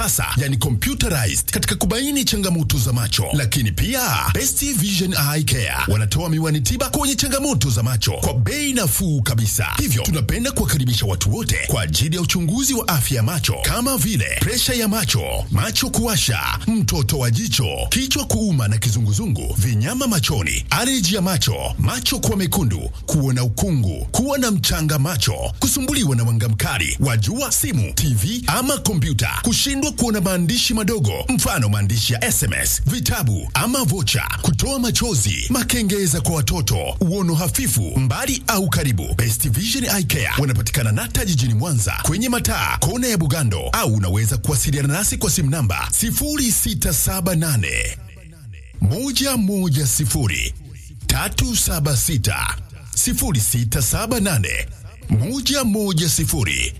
sasa yani computerized katika kubaini changamoto za macho. Lakini pia Best Vision Eye Care wanatoa miwani tiba kwenye changamoto za macho kwa bei nafuu kabisa. Hivyo tunapenda kuwakaribisha watu wote kwa ajili ya uchunguzi wa afya ya macho kama vile presha ya macho, macho kuwasha, mtoto wa jicho, kichwa kuuma na kizunguzungu, vinyama machoni, aleji ya macho, macho kuwa mekundu, kuona ukungu, kuwa na mchanga macho, kusumbuliwa na mwanga mkali wa jua, simu, TV ama kompyuta, kushindwa kuona maandishi madogo, mfano maandishi ya SMS, vitabu ama vocha, kutoa machozi, makengeza kwa watoto, uono hafifu, mbali au karibu. Best Vision Eye Care wanapatikana Nata jijini Mwanza kwenye mataa kona ya Bugando, au unaweza kuwasiliana nasi kwa simu namba 0678 110 376 0678 110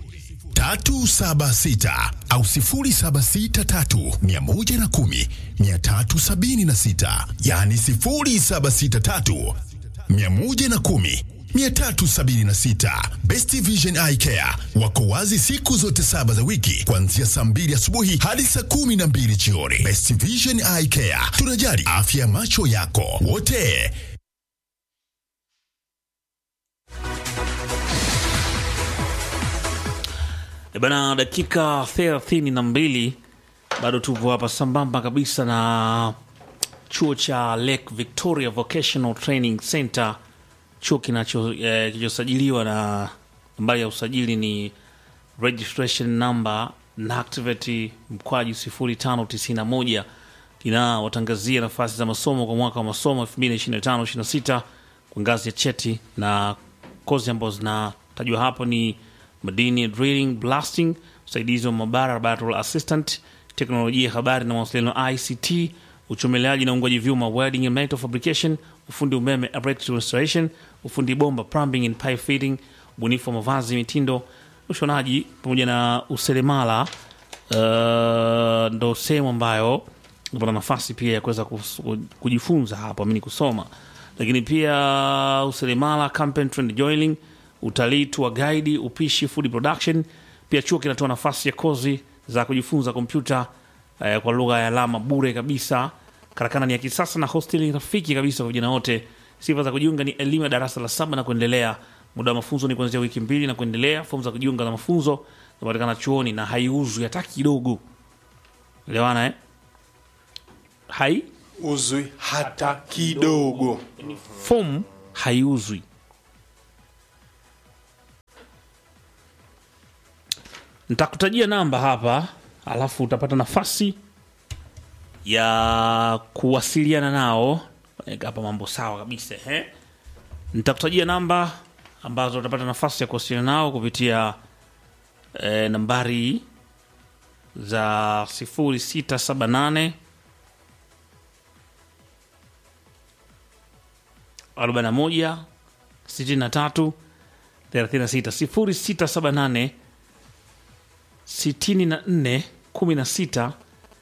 376 au 0763 110 376, yani 0763 110 376. Best Vision Eye Care wako wazi siku zote saba za wiki kuanzia saa mbili asubuhi hadi saa kumi na mbili jioni. Best Vision Eye Care, tunajali afya ya macho yako wote. E bana, dakika thelathini na mbili bado tupo hapa sambamba kabisa na chuo cha Lake Victoria Vocational Training Center, chuo kinacho eh, kilichosajiliwa na nambari ya usajili ni registration number na activity mkwaju 0591 kinawatangazia nafasi za masomo kwa mwaka wa masomo 2025-26 kwa ngazi ya cheti na kozi ambazo zinatajwa hapo ni madini drilling blasting usaidizi wa mabara laboratory assistant teknolojia ya habari na mawasiliano ict uchomeleaji na ungwaji vyuma welding and metal fabrication ufundi umeme electrical installation ufundi bomba plumbing and pipe fitting ubunifu wa mavazi mitindo ushonaji pamoja na useremala uh, ndo sehemu ambayo unapata nafasi pia ya kuweza kus- kujifunza hapo amini kusoma lakini pia useremala carpentry and joining utalii tua guide upishi food production pia chuo kinatoa nafasi ya kozi za kujifunza kompyuta eh, kwa lugha ya alama bure kabisa karakana ni ya kisasa na hosteli rafiki kabisa kwa vijana wote sifa za kujiunga ni elimu ya darasa la saba na kuendelea muda wa mafunzo ni kuanzia wiki mbili na kuendelea fomu za kujiunga na mafunzo zinapatikana chuoni na haiuzwi hata kidogo elewana eh? hai uzwi hata kidogo. fomu haiuzwi nitakutajia namba hapa alafu utapata nafasi ya kuwasiliana nao Weka hapa mambo sawa kabisa he nitakutajia namba ambazo utapata nafasi ya kuwasiliana nao kupitia eh, nambari za 0678 41 63 36 0678 64 16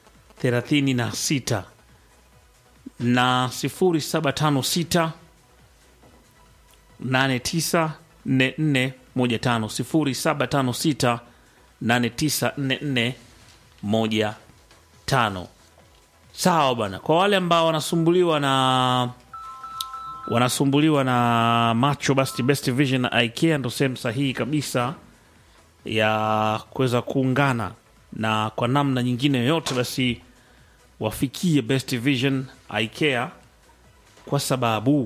36 na 0756 89 44 15 0756 89 44 15 sawa bwana kwa wale ambao wanasumbuliwa na wanasumbuliwa na macho basi best vision na ikea ndo sehemu sahihi kabisa ya kuweza kuungana na kwa namna nyingine yoyote basi wafikie best vision ikea kwa sababu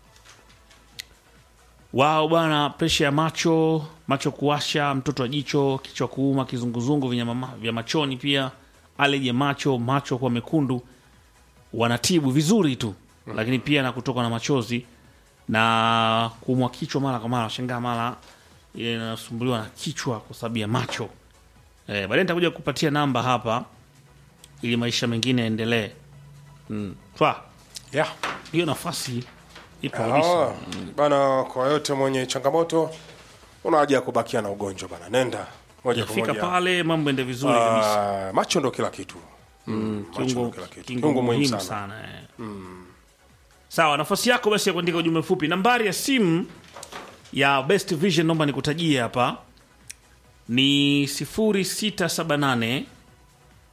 wao bwana presha ya macho macho kuwasha mtoto wa jicho kichwa kuuma kizunguzungu vinyama ma- vya machoni pia aleji ya macho macho kuwa mekundu wanatibu vizuri tu lakini pia na kutoka na machozi na kuumwa kichwa mara kwa mara shangaa mara ile inasumbuliwa na kichwa kwa sababu ya macho eh, baadaye nitakuja kupatia namba hapa ili maisha mengine yaendelee mm. Twa, Yeah. hiyo nafasi ipo kabisa Ah, bana, kwa yote mwenye changamoto una haja ya kubakia na ugonjwa bana, nenda moja kwa fika moja. pale mambo ende vizuri kabisa Ah, macho ndo kila kitu. Mm, macho ndo kiungo, kila kitu. kiungo Kiungo muhimu muhimu sana, sana. eh. sawa nafasi yako basi ya kuandika ujumbe mfupi nambari ya simu ya best vision naomba nikutajie hapa ni 0678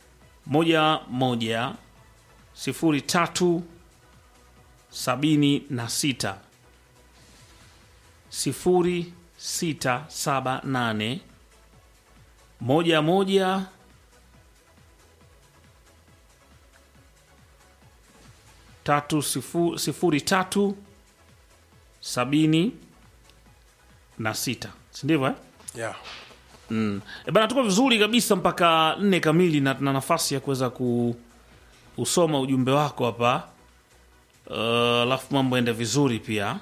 moja moja sifuri tatu sabini na sita sifuri sita saba nane moja moja tatu sifu, sifuri tatu sabini na sita sindivyo eh? yeah. E bana, tuko vizuri kabisa mpaka nne kamili na tuna nafasi ya kuweza kuusoma ujumbe wako hapa Uh, alafu mambo ende vizuri pia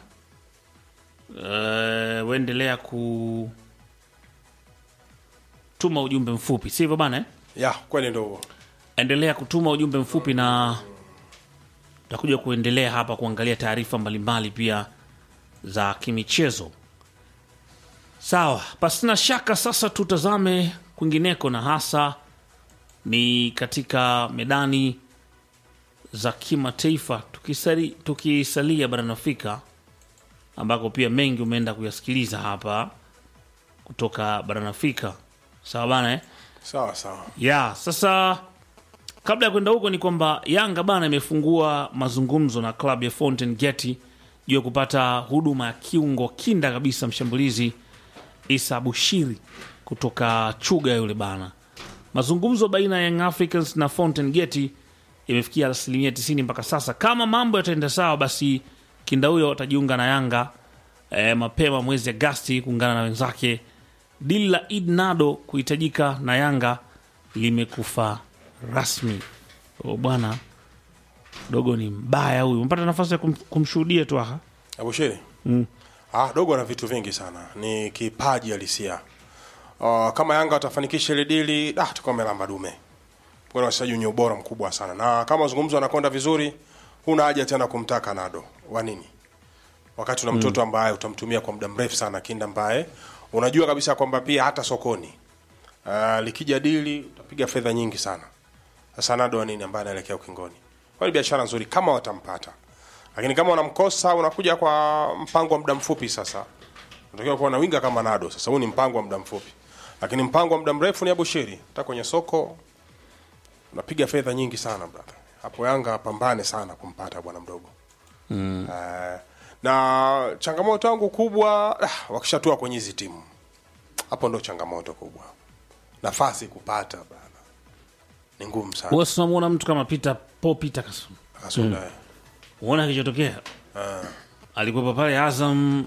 uh, uendelea kutuma ujumbe mfupi sivyo bana eh? yeah, kweli ndo huo endelea kutuma ujumbe mfupi na tutakuja kuendelea hapa kuangalia taarifa mbalimbali pia za kimichezo sawa pasina shaka sasa tutazame kwingineko na hasa ni katika medani za kimataifa tukisali, tukisalia barani afrika ambako pia mengi umeenda kuyasikiliza hapa kutoka barani afrika sawa bana eh? sawa sawa ya sasa kabla ya kwenda huko ni kwamba yanga bana imefungua mazungumzo na klabu ya fountain geti juu ya kupata huduma ya kiungo kinda kabisa mshambulizi isa bushiri kutoka chuga yule bana mazungumzo baina ya young africans na fountain geti imefikia asilimia 90 mpaka sasa kama mambo yataenda sawa basi kinda huyo atajiunga na yanga e, mapema mwezi agasti kuungana na wenzake dili la id nado kuhitajika na yanga limekufa rasmi o bwana dogo ni mbaya huyu umepata nafasi ya kum, kumshuhudia tu aha abushiri mm. ah, dogo ana vitu vingi sana ni kipaji halisia uh, kama yanga watafanikisha ile dili ah, tukuwa melamba dume kuna wachezaji wenye ubora mkubwa sana na kama mazungumzo anakwenda vizuri huna haja tena kumtaka nado wa nini wakati una mtoto ambaye utamtumia kwa muda mrefu sana kinda ambaye unajua kabisa kwamba pia hata sokoni uh, likija dili utapiga fedha nyingi sana sasa nado wa nini ambaye anaelekea ukingoni kwa ni biashara nzuri kama watampata lakini kama unamkosa unakuja kwa mpango wa muda mfupi sasa unatakiwa kuwa na winga kama nado sasa huu ni mpango wa muda mfupi lakini mpango wa muda mrefu ni abushiri hata kwenye soko unapiga fedha nyingi sana brother hapo yanga pambane sana kumpata bwana mdogo mm. uh, na changamoto yangu kubwa ah, wakishatua kwenye hizi timu hapo ndo changamoto kubwa nafasi kupata bana ni ngumu sana Wewe si unamwona mtu kama Peter Paul Peter Kasum Kasunda mm. uona kilichotokea alikuwepo pale Azam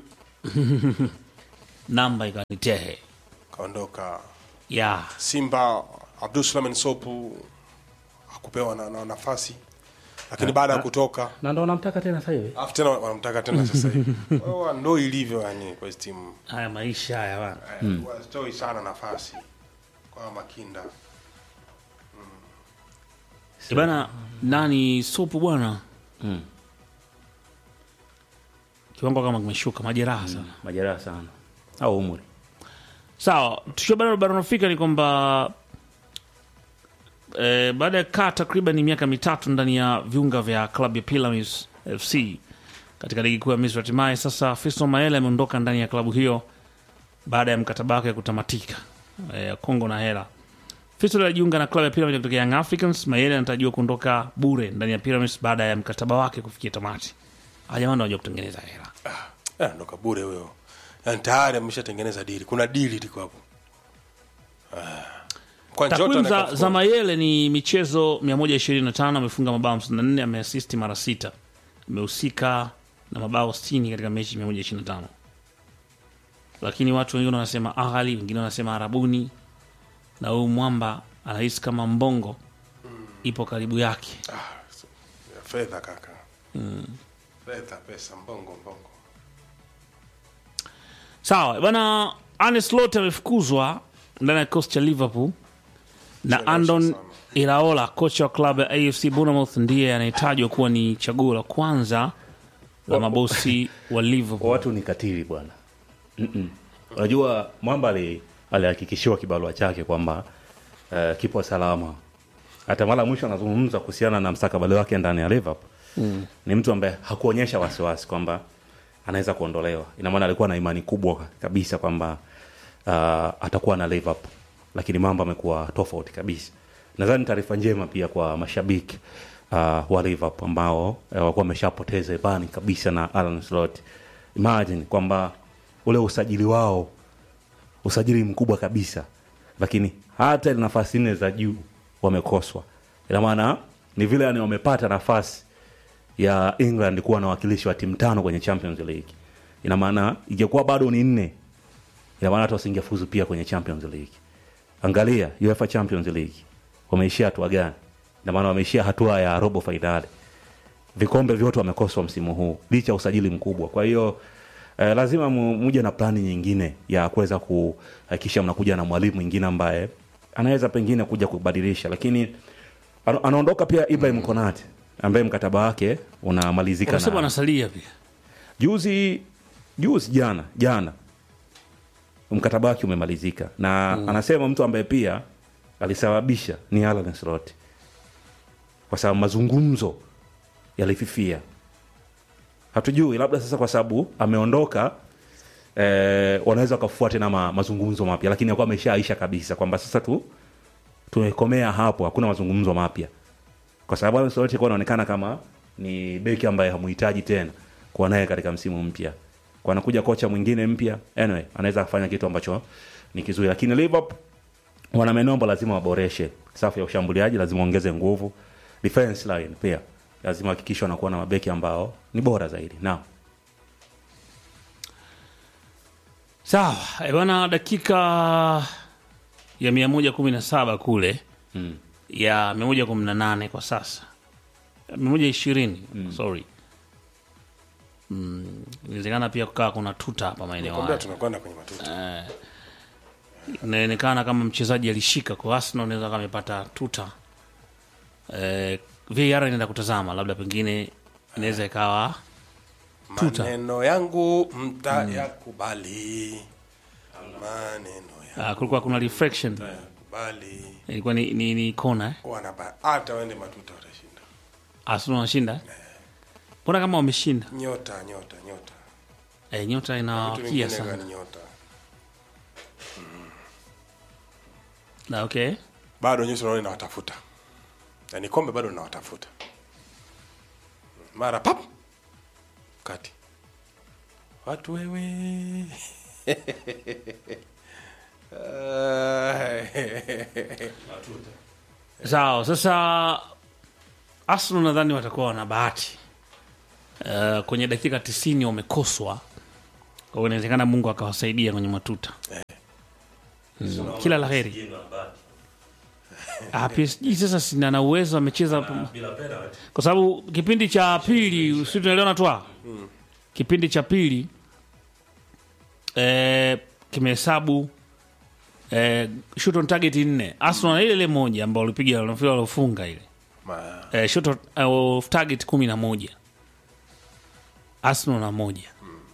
namba ikanitehe kaondoka ya simba abdul suleiman sopu hakupewa na, na nafasi lakini baada ya kutoka na ndo namtaka tena sasa hivi alafu tena wanamtaka tena sasa hivi Kwa hiyo ndo ilivyo yani kwa hizi timu haya maisha haya bana mm. wastoi sana nafasi kwa makinda E bana nani sopu bwana Mm. kiwango kama kimeshuka majeraha sana majeraha sana au umri sawa tukiwa bado barani afrika ni kwamba eh, baada ya kaa takriban miaka mitatu ndani ya viunga vya klabu ya Pyramids fc katika ligi kuu ya misri hatimaye sasa fisto maele ameondoka ndani ya klabu hiyo baada ya mkataba wake kutamatika eh, kongo na hela fisto alijiunga na klabu ya Pyramids kutoka young africans maele anatarajiwa kuondoka bure ndani ya Pyramids baada ya mkataba wake kufikia tamati ajamani wanajua kutengeneza hela Eh, ndo kabure huyo yani tayari ameshatengeneza dili kuna dili liko hapo Ah. kwa Njota takwimu na za, Kafu- za mayele ni michezo 125 amefunga mabao 54 ameasisti mara sita amehusika na mabao 60 katika mechi 125 lakini watu wengine wanasema aghali wengine wanasema arabuni na huyu mwamba anahisi kama mbongo ipo karibu yake fedha kaka fedha pesa mbongo mbongo sawa bana Arne Slot amefukuzwa ndani ya kikosi cha liverpool na Chelewesha andon sana. iraola kocha wa klabu ya afc bournemouth ndiye anayetajwa kuwa ni chaguo la kwanza la mabosi wa kwa liverpool watu ni katili bwana Mm-mm. unajua mwamba ali- alihakikishiwa kibarua chake kwamba uh, kipo salama hata mara ya mwisho anazungumza kuhusiana na mstakabali wake ndani ya liverpool mm. ni mtu ambaye hakuonyesha wasiwasi kwamba anaweza kuondolewa ina maana alikuwa na imani kubwa kabisa kwamba uh, atakuwa na liverpool lakini mambo amekuwa tofauti kabisa nadhani taarifa njema pia kwa mashabiki uh, wa Liverpool ambao uh, wakuwa wameshapoteza imani kabisa na Alan Slot. Imagine kwamba ule usajili wao usajili mkubwa kabisa, lakini hata ile nafasi nne za juu wamekoswa. Ina maana ni vile yani wamepata nafasi ya England kuwa na wakilishi wa timu tano kwenye Champions League. Ina maana ingekuwa bado ni nne, ina maana hata wasingefuzu pia kwenye Champions League. Angalia UEFA Champions League wameishia hatua gani? Ina maana wameishia hatua ya robo fainali. Vikombe vyote wamekoswa msimu huu licha ya usajili mkubwa. Kwa hiyo eh, lazima mu- muje na plani nyingine ya kuweza kuhakikisha mnakuja na mwalimu mwingine ambaye anaweza pengine kuja kubadilisha, lakini ana- anaondoka pia Ibrahim Konate ambaye mkataba wake unamalizika unasema na anasalia pia juzi juzi jana jana mkataba wake umemalizika na anasema mtu ambaye pia alisababisha ni Alan Slot kwa sababu mazungumzo yalififia hatujui labda sasa kwa sababu ameondoka eh, wanaweza wakafua tena ma, mazungumzo mapya lakini akuwa ameshaisha kabisa kwamba sasa tu tumekomea hapo hakuna mazungumzo mapya kwa sababu Alan Slot alikuwa anaonekana kama ni beki ambaye hamuhitaji tena kuwa naye katika msimu mpya kwa anakuja kocha mwingine mpya anyway anaweza kufanya kitu ambacho ni kizuri lakini Liverpool wana maeneo ambayo lazima waboreshe safu ya ushambuliaji lazima waongeze nguvu defense line pia lazima hakikisha wanakuwa na mabeki ambao ni bora zaidi naam sawa eh, bwana dakika ya mia moja kumi na saba kule mm. ya mia moja kumi na nane kwa sasa mia moja ishirini sorry Mm, inawezekana pia kukaa kuna tuta hapa maeneo Kwambia haya tunakwenda kwenye matuta. inaonekana kama mchezaji alishika kwa Arsenal anaweza kama amepata tuta eh, VAR inaenda kutazama labda pengine inaweza ikawa tuta. Maneno yangu mtayakubali. Maneno uh, kulikuwa kuna reflection yakubali. ilikuwa ni, ni, ni kona eh? Wanaba hata waende matuta watashinda. Arsenal wanashinda mbona kama wameshinda Nyota, nyota, nyota. eh, nyota Vitu inawakia vingine sana gani nyota? na okay Bado nyusi naona inawatafuta. Yaani kombe bado linawatafuta. Mara pap. Kati. Watu wewe. sawa sasa Arsenal nadhani watakuwa wana bahati uh, kwenye dakika tisini wamekoswa kwa hiyo inawezekana Mungu akawasaidia kwenye matuta mm. kila la heri Ah, PSG sasa sina na uwezo amecheza kwa sababu kipindi cha pili si tunaelewana twa kipindi cha pili eh, kimehesabu eh, shoot on target nne Arsenal na ile ile moja ambao walipiga nafikiri waliofunga ile Ma, eh, shoot on- eh, of target kumi na moja Arsenal na moja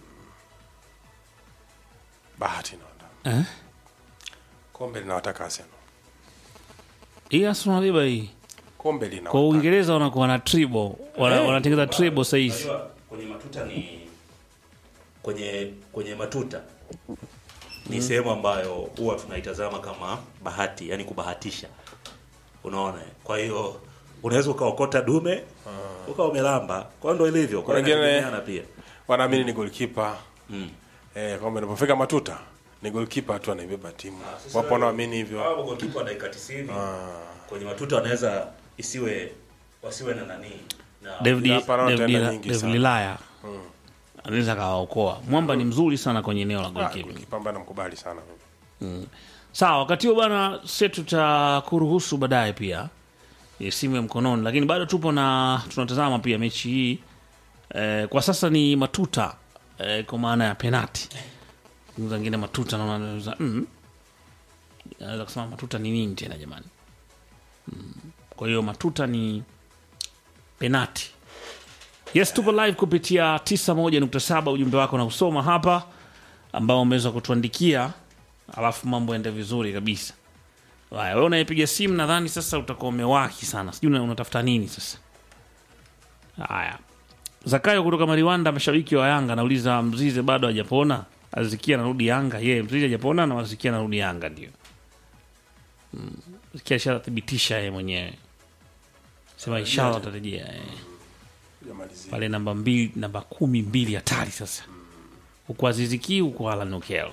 bahati naona. eh? Kombe linawataka Arsenal. hii Arsenal nabeba hii Kombe kwa linawataka. Uingereza wanakuwa na triple wana, wanatengeza triple sahizi Unajua, kwenye matuta ni kwenye kwenye matuta ni sehemu ambayo huwa tunaitazama kama bahati yani kubahatisha unaona eh? kwa hiyo unaweza ukaokota dume ukawa umelamba kwa hiyo ndo ilivyo kwa hiyo Wengine- inategemeana pia Wanaamini ni goalkeeper. Mm. Eh, kombe linapofika matuta ni goalkeeper tu anaibeba timu. Wapo wanaoamini hivyo. Hao goalkeeper wa dakika 90 kwenye matuta wanaweza isiwe wasiwe na nani na David hapa naona David tena Lila- nyingi David sana. Lilaya anaweza kawaokoa. Mwamba ni mzuri sana kwenye eneo la Ah, goalkeeping. goalkeeper ambaye namkubali sana mimi. Sawa, wakati huo bana, sisi tutakuruhusu baadaye pia e, simu ya mkononi, lakini bado tupo na tunatazama pia mechi hii e, kwa sasa ni matuta e, kwa maana ya penati. Zingine matuta naona naweza mm, naweza kusema matuta ni nini tena jamani? Mm, kwa hiyo matuta ni penati. Yes, tupo live kupitia 91.7 ujumbe wako na usoma hapa ambao umeweza kutuandikia alafu mambo ende vizuri kabisa. Haya, wewe unayepiga simu nadhani sasa utakuwa umewahi sana, sijui una- unatafuta nini sasa. Haya, Zakayo kutoka Mariwanda, mashabiki wa Yanga anauliza Mzize bado hajapona, Azikia anarudi Yanga. Ye, Mzize hajapona na Azikia anarudi Yanga, ndio kisha athibitisha yeye mwenyewe sema inshallah atarejea eh. Hujamalizia. pale namba mbili namba kumi mbili hatari sasa huku aziziki huku Alan Okel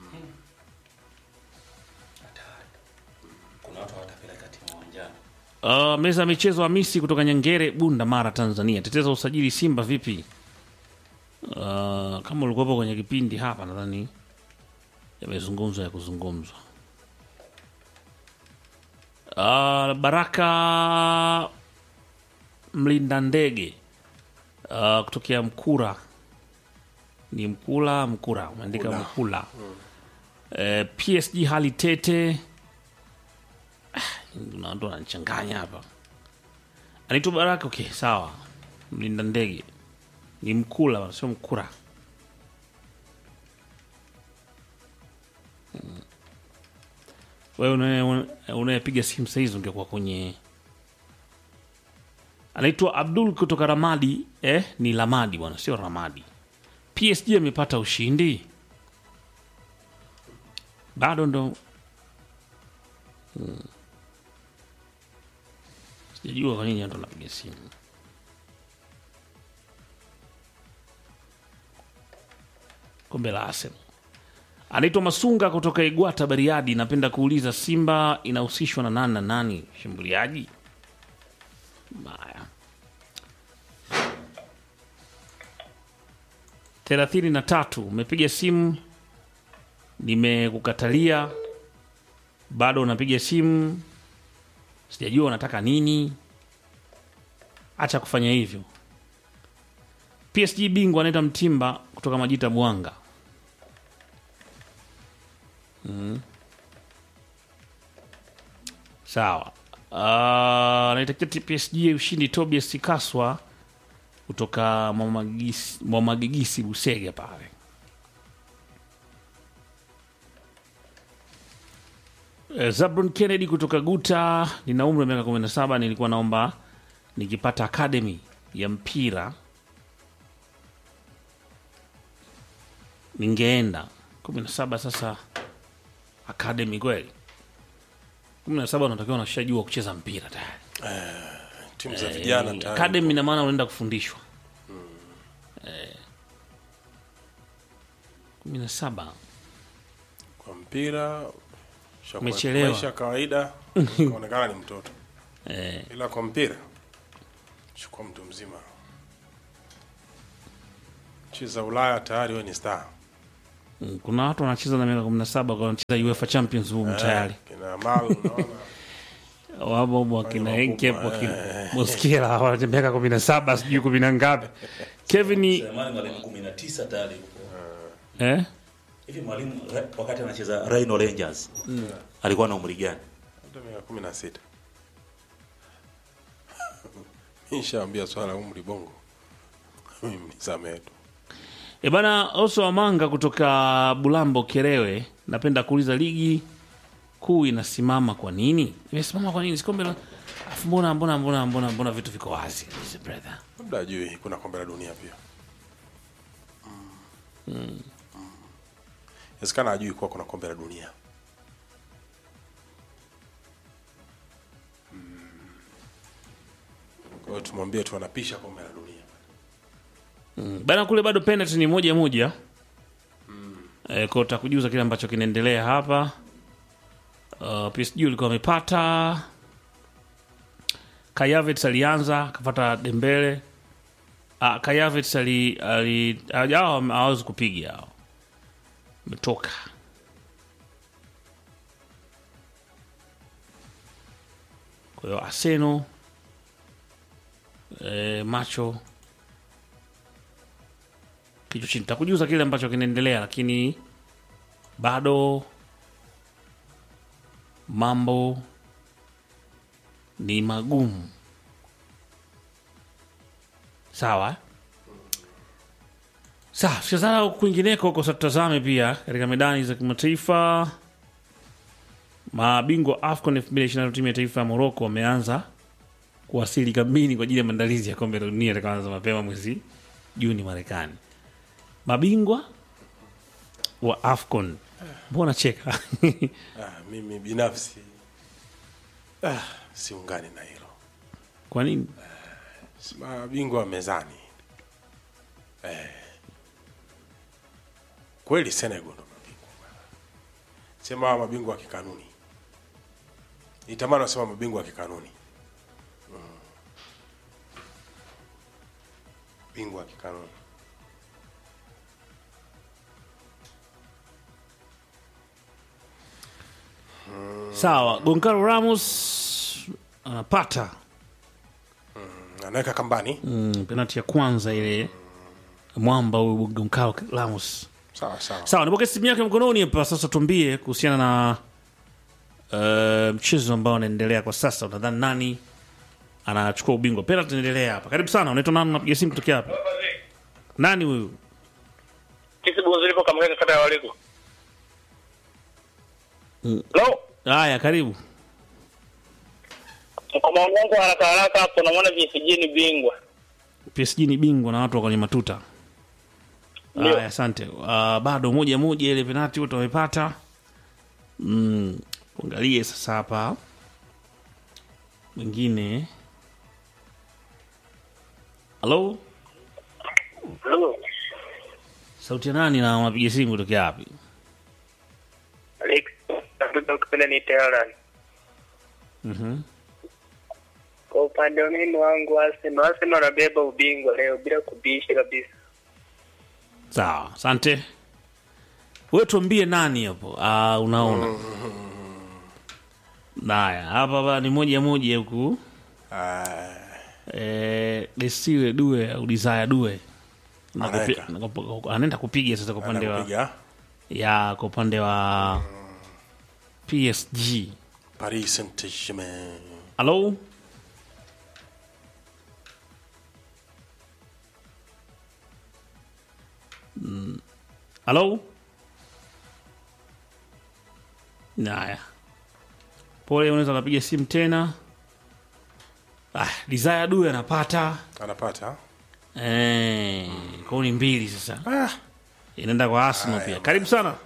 kuna watu hawatapeleka timu uwanjani Uh, meza ya michezo Hamisi kutoka Nyangere, Bunda, Mara, Tanzania. Teteza usajili Simba vipi? Uh, kama ulikuwepo kwenye kipindi hapa, nadhani yamezungumzwa ya kuzungumzwa. Uh, Baraka mlinda ndege uh, kutokea Mkura ni Mkula Mkura, umeandika Mkula. Mkula. Uh, PSG hali tete kuna watu wananichanganya hapa. Anaitwa Baraka. Okay, sawa, mlinda ndege ni Mkula bwana, sio Mkura. Mm. Wewe unaye- unayepiga simu saa hizi ungekuwa kwenye. Anaitwa Abdul kutoka Ramadi. Eh, ni Lamadi bwana, sio Ramadi. PSG amepata ushindi bado ndo sijajua kwa nini watu wanapiga simu. Kombe la Arsenal. Anaitwa Masunga kutoka Igwata, Bariadi. Napenda kuuliza Simba inahusishwa na nani na nani? Shambuliaji Maya thelathini na tatu. Umepiga simu, nimekukatalia, bado unapiga simu sijajua unataka nini. Acha kufanya hivyo. PSG bingwa anaita Mtimba kutoka Majita Bwanga. Mm. Sawa. Uh, anaitakia ti- PSG ushindi Tobias Sikaswa kutoka Mwamagisi- Mwamagigisi Busege pale. Eh, Zabron Kennedy kutoka Guta, nina umri wa miaka 17. Nilikuwa naomba nikipata academy ya mpira ningeenda 17. Sasa academy kweli 17 unatakiwa unashajua kucheza mpira tayari. timu za vijana Eh, tayari. academy ina maana unaenda kufundishwa Eh, 17 kwa mpira shakuwa- Umechelewa. maisha ya kawaida kaonekana ni mtoto eh, ila kwa mpira chukua mtu mzima nchi za ulaya tayari we ni star mm, kuna watu wanacheza na miaka 17 kwa wanacheza UEFA Champions League tayari kina mal unaona wabo wakina Wale Enkep wakubwa, wakina Moskela wana miaka kumi na saba sijui kumi na ngapi. Kevin Selemani mwalimu 19 tayari yuko. eh? hivi mwalimu Ra- wakati anacheza Rhino Rangers alikuwa na umri gani hata miaka kumi na sita nishaambia swala la umri bongo mimi nisamehe tu E bana Oso Amanga kutoka Bulambo Kerewe, napenda kuuliza ligi kuu inasimama kwa nini? Imesimama kwa nini? Sikombe la afu mbona mbona mbona mbona mbona vitu viko wazi kabisa brother. labda ajui kuna kombe la dunia pia inawezekana ajui kuwa kuna kombe la dunia kwa hiyo tumwambie tu anapisha kombe la dunia Bana kule bado penalty ni moja moja. E, kwa utakujuza kile ambacho kinaendelea hapa. Uh, PSG ulikuwa amepata Kayavets alianza akapata Dembele. Uh, Kayavets ali ali hao hawezi kupiga hao. Umetoka. Kwa hiyo Arsenal eh, macho kichwa chini. Takujuza kile ambacho kinaendelea, lakini bado mambo ni magumu. Sawa eh? sawa. Tukizana kwingineko huko, sasa tutazame pia katika medani za kimataifa. Mabingwa AFCON 2025 timu ya taifa ya Morocco wameanza kuwasili kambini kwa ajili ya maandalizi ya kombe la dunia itakaanza mapema mwezi Juni Marekani. Mabingwa wa AFCON, mbona cheka? ah, mimi binafsi siungani na hilo Kwa nini? Si mabingwa wa mezani eh. Kweli Senegal ndo mabingwa bwana. sema hawa mabingwa wa kikanuni itamani wasema mabingwa wa kikanuni mm. bingwa wa kikanuni Sawa, Goncalo Ramos anapata anaweka kambani mm, penalti ya kwanza ile mwamba huyu Goncalo Ramos. sawa sawa Sawa, nipoke simu yake mkononi hapa sasa, tuambie kuhusiana na uh, mchezo ambao unaendelea kwa sasa. Unadhani nani anachukua ubingwa? Penalti inaendelea hapa. Karibu sana, unaitwa nani? Unapiga simu kutokea hapa? Nani huyu? Kisi bonzo lipo kamweka kata ya waliko. No, Haya, karibu. kwa maoni yangu haraka haraka hapo naona PSG ni bingwa. PSG ni bingwa na watu wa kwenye matuta. Ndio. Haya, asante. Uh, bado moja moja ile penalti wote wamepata. Mm, tuangalie sasa hapa mwingine. Halo, Hello. sauti ya nani na unapiga simu kutokea wapi? Alex, ndio kupenda ni Tehran. Mhm. Kwa upande wa mimi wangu Arsenal, Arsenal anabeba ubingwa leo bila kubisha kabisa. Sawa, asante. Wewe tuambie nani hapo? Ah, unaona. Naya, hapa ba ni moja moja huku. Ah, Eh, Desire Due au Desire Due. Na kupi- Anaweka. na kup- anaenda kupiga sasa kwa upande wa anakupiga ya kwa upande wa PSG. Paris Saint-Germain Halo? Mm. Halo? Naya. Pole, unaweza ukapiga simu tena. Ah, Desire Due anapata anapata eh, kauni mbili sasa. ah, Inaenda kwa Arsenal pia. Karibu sana.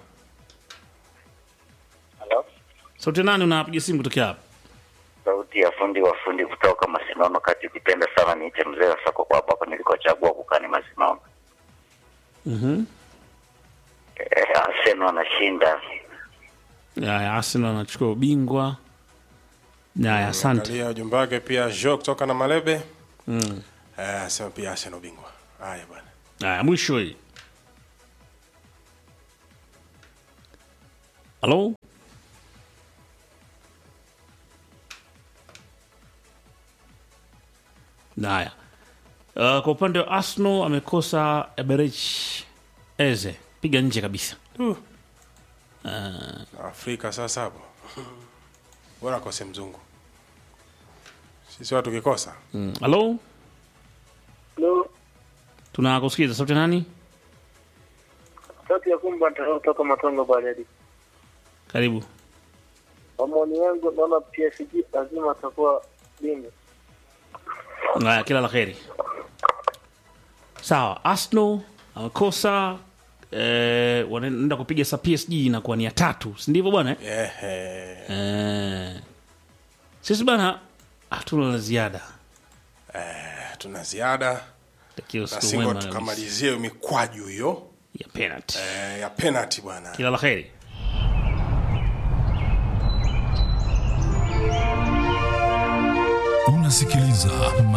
Halo, Sauti nani unapiga simu kutokea hapa? sauti ya fundi wa fundi kutoka Masinono kati. Ukipenda sana niite mzee wa soko kwa hapa nilikochagua kukaa ni Masinono. Mhm. Eh, Arsenal anashinda. Haya, Arsenal anachukua ubingwa. Haya, asante. angalia ujumbe wake pia Jo kutoka na Malebe Mm. eh, asema pia Arsenal bingwa haya bwana Haya, mwisho hii. Halo? Haya. Uh, kwa upande wa Arsenal amekosa Eberich Eze, piga nje kabisa. Afrika sasa hapo bora kose mzungu sisi watu kikosa Mm. Halo? Hello. Tunakusikiza sauti ya nani? Sauti ya kumba kutoka Matongo Baridi. Karibu. Kwa maoni yangu naona PSG lazima atakuwa bingwa. Haya, kila la kheri. Sawa, Arsenal amekosa eh, wanaenda kupiga sa PSG inakuwa ni ya tatu, si ndivyo bwana? eh? Ehe. Eh, sisi bana hatuna la ziada. tuna ziada Takiwa na siku singo mwema kabisa tukamalizie hiyo mikwaju hiyo ya penalty. eh, ya penalty bwana Kila la kheri. Unasikiliza